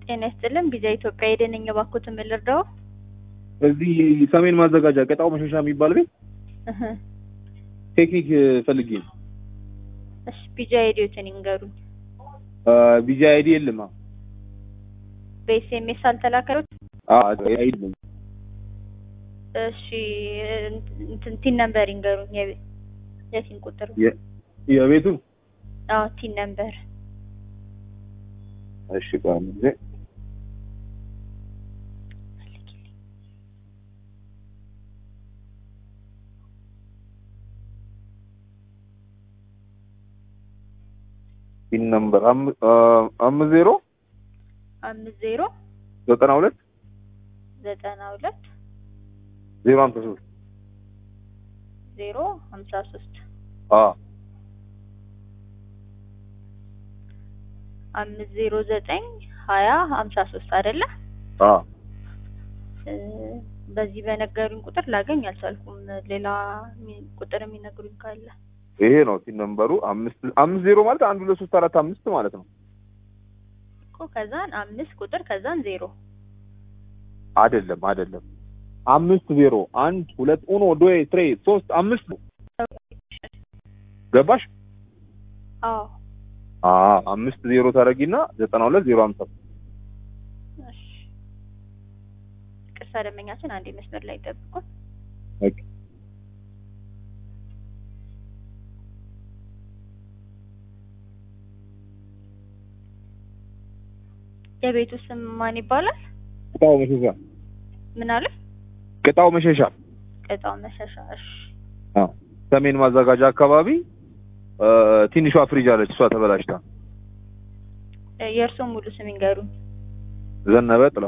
ጤና ይስጥልን ቪዛ ኢትዮጵያ የደነኝ ባኮት ምን ልርዳው? እዚህ ሰሜን ማዘጋጃ ቀጣው መሸሻ የሚባል ቤት እህ ቴክኒክ ፈልጌ ነው። እሺ ቪዛ አይዲዎትን ይንገሩኝ። ቪዛ አይዲ የለም። በኤስኤምኤስ አልተላከሉት? አይደለም እሺ እንትን ቲን ነምበር ይንገሩኝ። የቤ- የቲን ቁጥር የቤቱ አዎ ቲን ነምበር እሺ ቆይ አንድ ጊዜ ፒን ነምበር አም- አ፣ አምስት ዜሮ አምስት ዜሮ ዘጠና ሁለት ዘጠና ሁለት ዜሮ ሀምሳ ሶስት ዜሮ ሀምሳ ሶስት አ አምስት ዜሮ ዘጠኝ ሀያ ሀምሳ ሶስት አይደለ? አ እ፣ በዚህ በነገሩኝ ቁጥር ላገኝ አልቻልኩም። ሌላ የሚ- ቁጥር የሚነግሩኝ ካለ ይሄ ነው ፒን ነምበሩ አምስት አምስት ዜሮ ማለት አንድ ሁለት ሶስት አራት አምስት ማለት ነው። እኮ ከዛን አምስት ቁጥር ከዛን ዜሮ አይደለም አይደለም አምስት ዜሮ አንድ ሁለት ኡኖ ዶይ ትሬ ሶስት አምስት ገባሽ? አዎ አ አምስት ዜሮ ታረጊና ዘጠና ሁለት ዜሮ ሀምሳ እሺ ቅርሳ ደመኛችን አንዴ መስመር ላይ ጠብቁን። ኦኬ የቤቱ ስም ማን ይባላል? ቅጣው መሸሻ ምን አለ? ቅጣው መሸሻ ቅጣው መሸሻ። እሺ አ ሰሜን ማዘጋጃ አካባቢ እ፣ ትንሿ ፍሪጅ አለች እሷ ተበላሽታ እ፣ የእርስዎ ሙሉ ስም ይንገሩኝ። ዘነበ ጥላው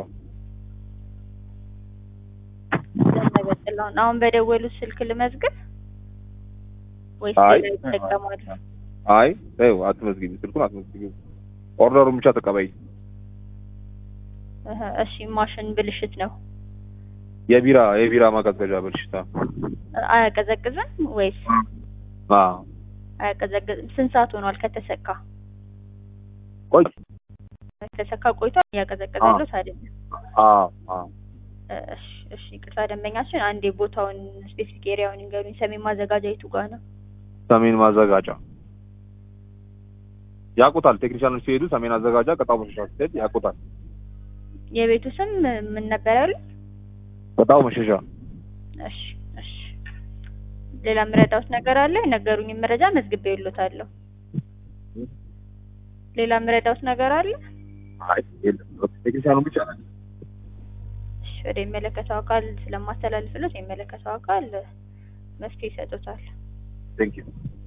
ዘነበ ጥላሁን። አሁን በደወሉት ስልክ ልመዝግብ ወይስ አይ ሌላ ይጠቀማሉ? አይ ተይው አትመዝግቢ ስልኩን አትመዝግቢ ኦርደሩን ብቻ ተቀበይ እህ፣ እሺ ማሽን ብልሽት ነው። የቢራ የቢራ ማቀዝቀዣ በልሽታ አያቀዘቅዝም ወይስ አ አያቀዘቅዝም? ስንት ሰዓት ሆኗል ከተሰካ? ቆይ ከተሰካ ቆይቷል። እያቀዘቀዘሉት አይደለም። አ አ እሺ እሺ፣ ቅርታ ደንበኛችን አንዴ ቦታውን ስፔሲፊክ ኤሪያውን ይንገሩኝ። ሰሜን ማዘጋጃ የቱ ጋር ነው? ሰሜን ማዘጋጃ ያውቁታል ቴክኒሻኖች ሲሄዱ ሰሜን አዘጋጃ ቅጣው መሸሻ ሲሄድ ያውቁታል የቤቱ ስም ምን ነበር ያሉት? ቅጣው መሸሻ እሺ እሺ። ሌላ የምረዳውት ነገር አለ? የነገሩኝ መረጃ መዝግቤ ይሎታለሁ። ሌላ የምረዳውት ነገር አለ? አይ የለም ቴክኒሻኑ ብቻ ነው እሺ፣ ወደ የሚመለከተው አካል ስለማስተላልፍሎት የሚመለከተው አካል መፍትሄ ይሰጡታል። ቴንክ ዩ